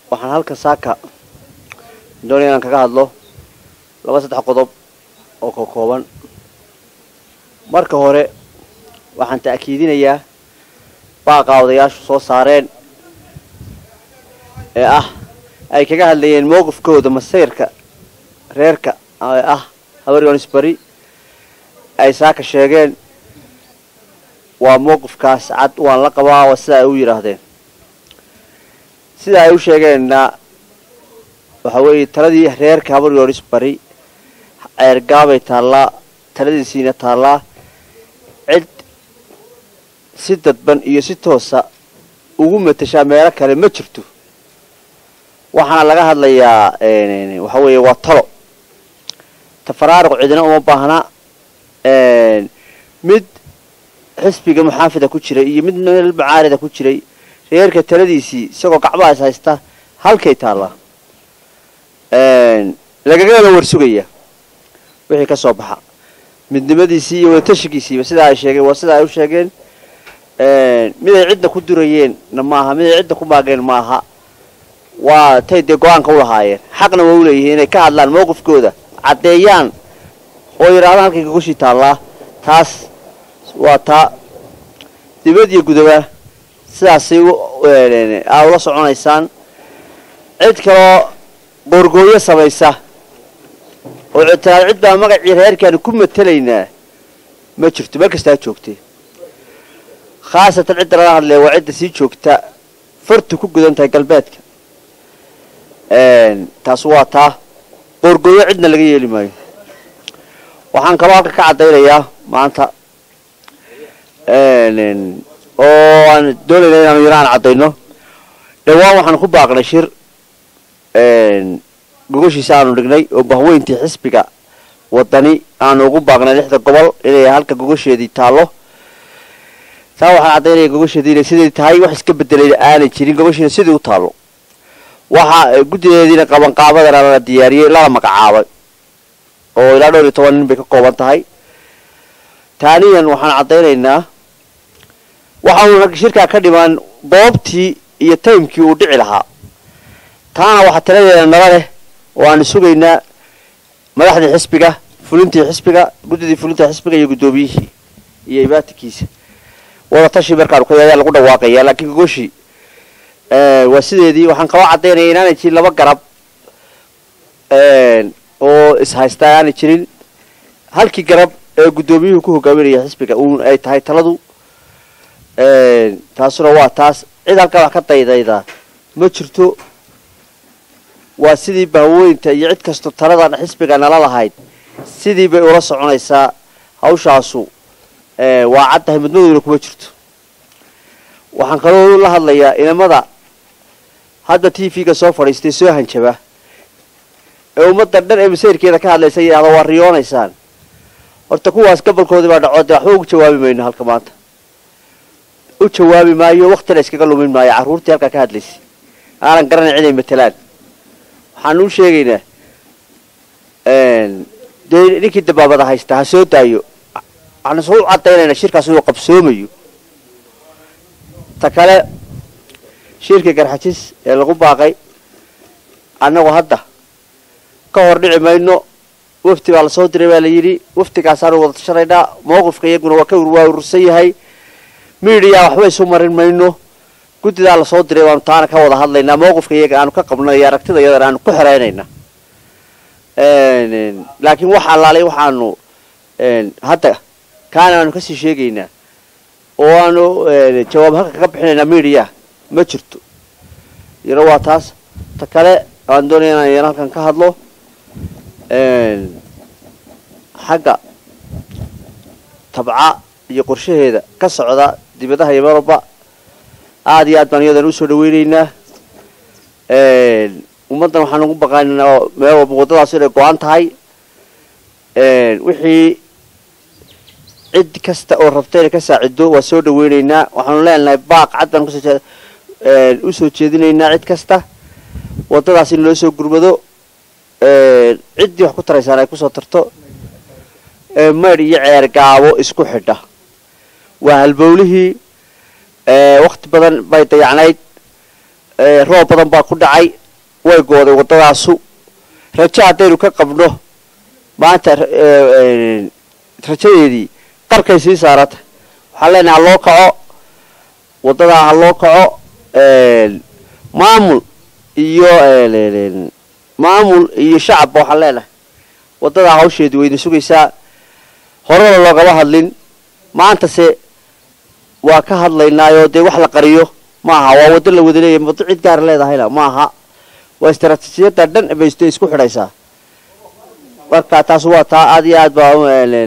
waxaan halkan saaka doonaya inaan kaga hadlo laba saddex qodob oo ka kooban marka hore waxaan ta'kiidinayaa baaqaa odayaashu soo saareen ee ah ay kaga hadlayeen mowqifkooda masayrka reerka ee ah habaryonis bari ay saaka sheegeen waa mowqifkaas cad waan la qabaa waa sida ay u yidhaahdeen sida ay u sheegeenna waxa weeye taladii reerka habaryoonis bari ceergaabay taallaa taladiisiina taallaa cid si dadban iyo si toosa ugu matashaa meelo kale ma jirto waxaana laga hadlayaa waxa weeye waa talo tafaraaruq cidina uma baahna mid xisbiga muxaafida ku jiray iyo mid meel mucaarida ku jiray reerka taladiisii isagoo gacmahaas haysta halkay taallaa lagagala warsugaya wixii ka soo baxa midnimadiisii iyo wadatashigiisiiba sidaa ay sheegeen waa sida ay u sheegeen miday cidda ku durayeenna maaha miday cidda ku maageen maaha waa tay dee go-aanka u lahaayeen xaqna waa u leeyihiin inay ka hadlaan mowqifkooda caddeeyaan oo yidhahdaan halkay kagushii taallaa taas waa taa dibad iyo gudaba sidaasay aa ula soconaysaan cid kaloo goorgooyo samaysa oo ictiraad cid baa magacii reerkaanu ku matelaynaa ma jirto meel kastaa joogtay khaasatan cidda laga hadlaya waa cidda sii joogta fartu ku gudan tahay galbeedka taas waa taa goorgooyo cidna laga yeeli maayo waxaan kaloo halka ka caddaynayaa maanta oo aan doonayna inaanu yaro aan caddayno dhawaan waxaan ku baaqnay shir gogoshiisa aanu dhignay oo bahweyntii xisbiga wadani aanu ugu baaqnay lixda gobol inay halka gogosheedii taallo taa waxaan caddaynaya gogosheedii inay siday tahay wax iska bedelayna aanay jirin gogoshiina sidii u taallo waxa guddideediina qabanqaabadana la diyaariyey lala magacaabay oo ilaa dhowr iyo toban nin bay ka kooban tahay taaniyan waxaan caddaynaynaa waxaanu shirkaa ka dhimaan goobtii iyo taymkii uu dhici lahaa taana waxaa taladeeda nala leh oo aanu sugaynaa madaxdii xisbiga fulintii xisbiga guddidii fulinta xisbiga iyo guddoomiyihii iyo ibaatikiisa wadatashi markaanu ka ayaa lagu dhawaaqaya laakiin gogoshii waa sideedii waxaan kaloo caddaynaya inaanay jirin laba garab oo ishaysta aanay jirin halkii garab ee guddoomiyuhu ku hogaaminaya xisbiga uun ay tahay taladu taasuna waa taas cid halkaa wax ka daydayda ma jirto waa sidii bahweynta iyo cid kastoo taladan xisbiga nala lahayd sidii bay ula soconaysaa hawshaasu waa caddahay midmadowna kuma jirto waxaan kaloo la hadlayaa inamada hadda t v-ga soo fadhiistay soo hanjaba ee ummadda dhan ee masayrkeeda ka hadlaysa yidhahda waa riyoonaysaan horta kuwaas gobolkoodii baa dhaco dee waxba ugu jawaabi mayno halka maanta u jawaabi maayo waktina iskaga lumin maayo carruurtii halkaa ka hadlaysay aanan garanay ciday matelaan waxaan u sheegaynaa dee ninkii dabaabada haysta ha soo daayo waxaan isku caddaynayna shirkaas inuu qabsoomayo ta kale shirka garxajis ee lagu baaqay annagu hadda ka hor dhici mayno wafti baa lasoo diray baa la yidhi waftigaasaanu wada tashanaynaa mawqifka iyaguna waa ka waa urursan yahay miidiya waxba isu marin mayno guddidaa lasoo diray baanu taana ka wada hadlaynaa mawqifka iyaga aanu ka qabno iyo aragtida iyadana aanu ku xeraynayna laakiin wax allaalay waxaanu hadda kaana aanu kasii sheegaynaa oo aanu jawaab halka kaga bixinaynaa miidiya ma jirto yaro waa taas ta kale aan doonaya inaan yana halkan ka hadlo xagga tabca iyo qorshaheeda ka socda dibadaha iyo meelwalba aada iyo aad baan iyadan usoo dhaweyneynaa ummaddan waxaan ugu baqaynaa meel walba waddadaas inay go-an tahay wixii cid kasta oo rabta inay ka saacido waa soo dhaweyneynaa waxaanu leenahay baaq cad baan kusoo usoo jeedinaynaa cid kasta waddadaas in loo soo gurmado ciddii wax ku taraysaan ay kusoo tarto maydh iyo ceer gaabo isku xidha waa halbowlihii wakti badan bay dayacnayd roob badan baa ku dhacay way gooday waddadaasu rajo haddaynu ka qabno maanta rajadeedii qarkay sii saarata waxaan leenahay ha loo kaco waddadaa ha loo kaco maamul iyo maamul iyo shacabba waxaan leenahay waddadaa hawsheedii wayna sugaysaa horena loogama hadlin maantase waa ka hadlaynaayoo dee wax la qariyo maaha waa waddo la wada leeyahy waddo cid gaara leedahayna maaha waa istaraatiijiyadda dhan bayste isku xidhaysaa marka taas waa taa aad iyo aad baa